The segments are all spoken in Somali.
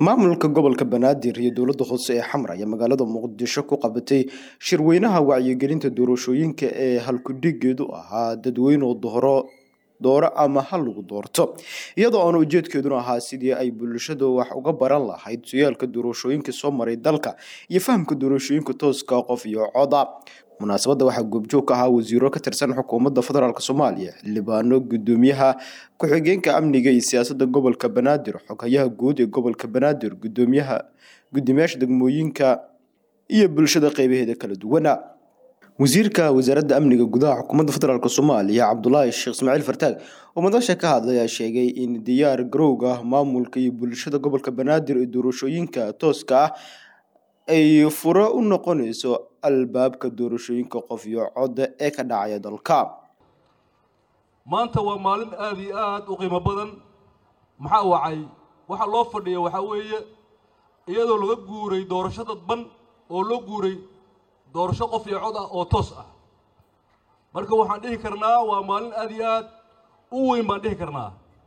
maamulka gobolka banaadir iyo dowladda hoose ee xamar ayaa magaalada muqdisho ku qabatay shirweynaha wacyigelinta doorashooyinka ee halkudhigeedu ahaa dadweyne dooro dooro ama hal lagu doorto iyadoo aan ujeedkeeduna ahaa sidii ay bulshada wax uga baran lahayd suyaalka doorashooyinka soo maray dalka iyo fahamka doorashooyinka tooska qof iyo coda munaasabadda waxaa goobjoog ka ahaa wasiiro ka tirsan xukuumadda federaalk soomaaliya xildhibaano gudoomiyaha ku-xigeenka amniga iyo siyaasadda gobolka banaadir xoghayaha guud ee gobolka banaadir gudoomiyaha gudoomiyaasha degmooyinka iyo bulshada qeybaheeda kala duwana wasiirka wasaaradda amniga gudaha xukuumadda federaalk soomaaliya cabdulaahi sheekh ismaaciil fartaag oo madasha ka hadlay ayaa sheegay in diyaar garowga maamulka iyo bulshada gobolka banaadir ee doorashooyinka tooska ah ay furo u noqonayso albaabka doorashooyinka qof iyo codda ee ka dhacaya dalka maanta waa maalin aada iyo aada u qiimo badan maxaa wacay waxaa loo fadhiya waxaa weeye iyadoo laga guuray doorasho dadban oo loo guuray doorasho qof iyo cod ah oo toos ah marka waxaan dhihi karnaa waa maalin aada iyo aad u weyn baan dhihi karnaa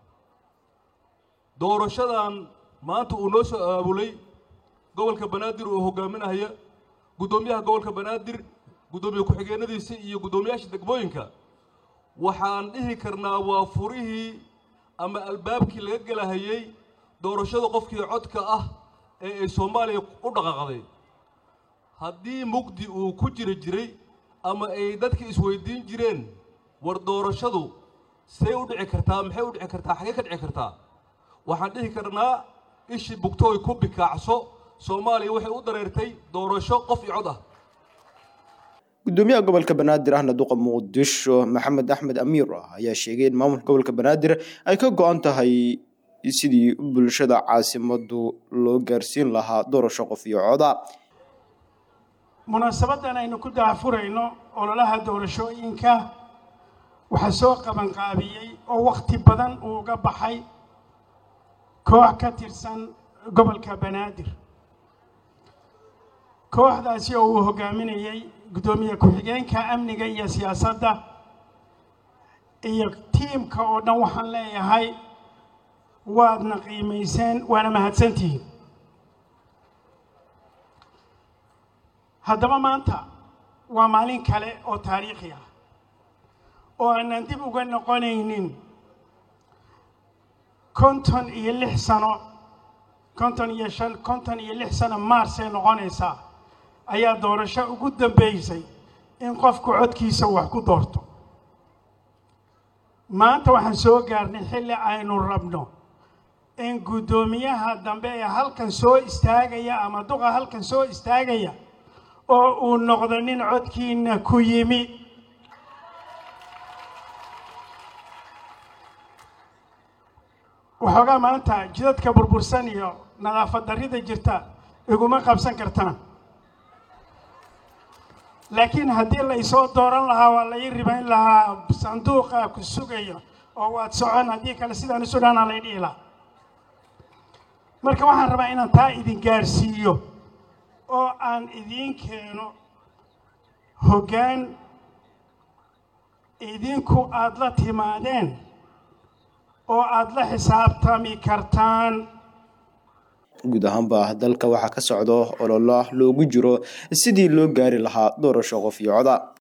doorashadan maanta uu noo soo aabulay gobolka banaadir oo hogaaminaya guddoomiyaha gobolka banaadir guddoomiye ku-xigeenadiisa iyo guddoomiyaasha degmooyinka waxaan dhihi karnaa waa furihii ama albaabkii laga gelahayey doorashada qofkii codka ah ee ay soomaaliya u dhaqaaqday haddii mugdi uu ku jiri jiray ama ay dadka isweydiin jireen war doorashadu see u dhici kartaa maxay u dhici kartaa xagee ka dhici kartaa waxaan dhihi karnaa ishii bugtooy ku bikaacso soomaaliya waxay u dareertay doorasho qof iyo cod ah gudoomiyaha gobolka banaadir ahna duqa muqdisho maxamed axmed amiir ah ayaa sheegay in maamulka gobolka banaadir ay ka go-an tahay sidii bulshada caasimadu loo gaarsiin lahaa doorasho qof iyo coda munaasabadan aynu ku daafurayno ololaha doorashooyinka waxaa soo qabanqaabiyey oo wakhti badan uu uga baxay koox ka tirsan gobolka banaadir kooxdaasi oo uu hogaaminayey guddoomiye ku-xigeenka amniga iyo siyaasadda iyo tiimka oo dhan waxaan leeyahay waadna qiimayseen waana mahadsantihiin haddaba maanta waa maalin kale oo taariikhi ah oo aanan dib uga noqonaynin konton iyo lix sano konton iyo shan konton iyo lix sano maarsay noqonaysaa ayaa doorasho ugu dambaysay in qofku codkiisa wax ku doorto maanta waxaan soo gaarnay xilli aynu rabno in guddoomiyaha dambe ee halkan soo istaagaya ama duqa halkan soo istaagaya oo uu noqdo nin codkiina ku yimi waxoogaa maanta jidadka burbursan iyo nadaafad darrida jirta iguma qabsan kartaan laakiin haddii laysoo dooran lahaa waa lai ribayn lahaa sanduuqa ku sugayo oo waad socon haddii kale sidaan isu dhaanaa lay dhihi lahaa marka waxaan rabaa inaan taa idin gaarsiiyo oo aan idiin keeno hoggaan idinku aada la timaadeen oo aada la xisaabtami kartaan guud ahaanba dalka waxaa ka socdo ololo loogu jiro sidii loo gaari lahaa doorasho qof iyo coda